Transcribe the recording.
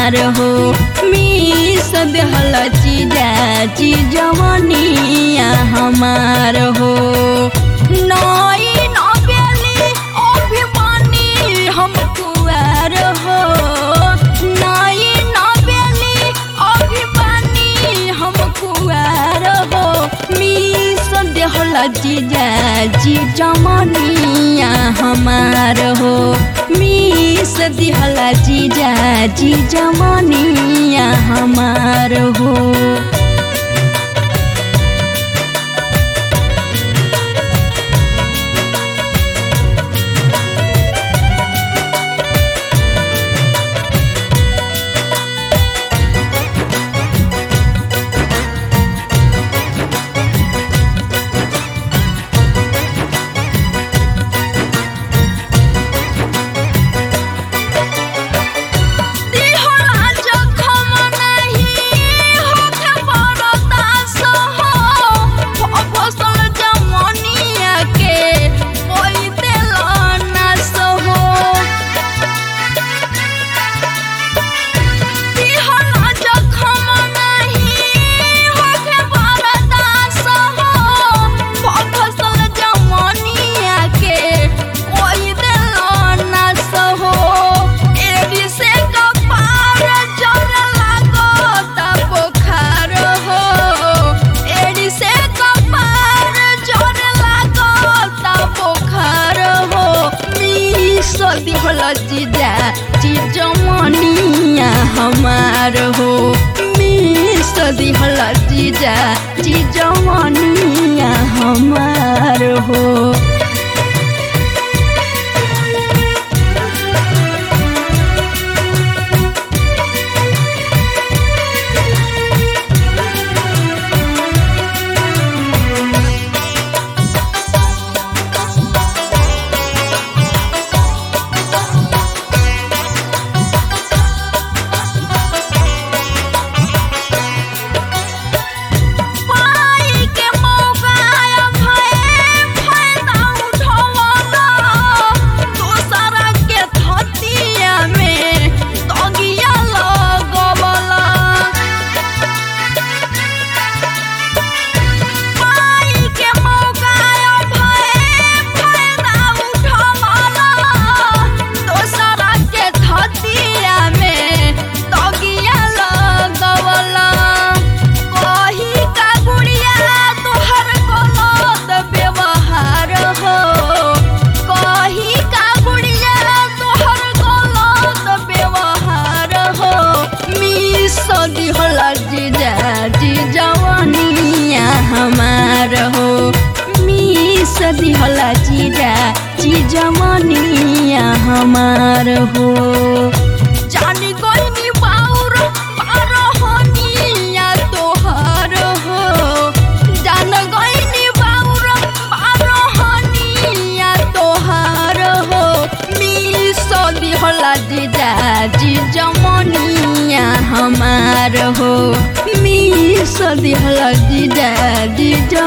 हमार हो मिस देहल जीजा जी जवनिया हमार हो नई नबेली अभिमानी हम कुआर हो नई नबेली अभिमानी हम कुआर हो मिस देहल जीजा जी जमनिया हमार हो मिस दिहल जीजा जी जमनिया हमार हो दिहला जखम नाही होखे बरदास हो फसल जमनिया के कोई देल नास हो दिहला जखम नाही होखे बरदास हो फसल जमनिया के कोई देल नास हो एडी से कपार जर लागत बुखार हो एडी से कपार जर लागत बुखार हो मिस दिहल जीजा जीजमनिया हमार हो मिस दिहल जीजा जीजमनिया हमार हो पाई के मौका भए फायदा उठवला दोसरा के थतिया में तगिया लगवला पाई के मौका भए फायदा उठवला दोसरा के थतिया में तगिया लगवला कही का गुड़िया तोहर गलत व्यवहार हो कही का गुड़िया तोहर गलत व्यवहार हो मिस दिहल जीजा जी जवनिया हमार हो मिस दिहल जीजा जी जवनिया हमार हो जानी गइनी बाउर पारहनिया तोहर हो जान गइनी बाउर पारहनिया तोहर हो मिस दिहला जीजा जी जमनिया हमार हो मिस दिहला जीजा जी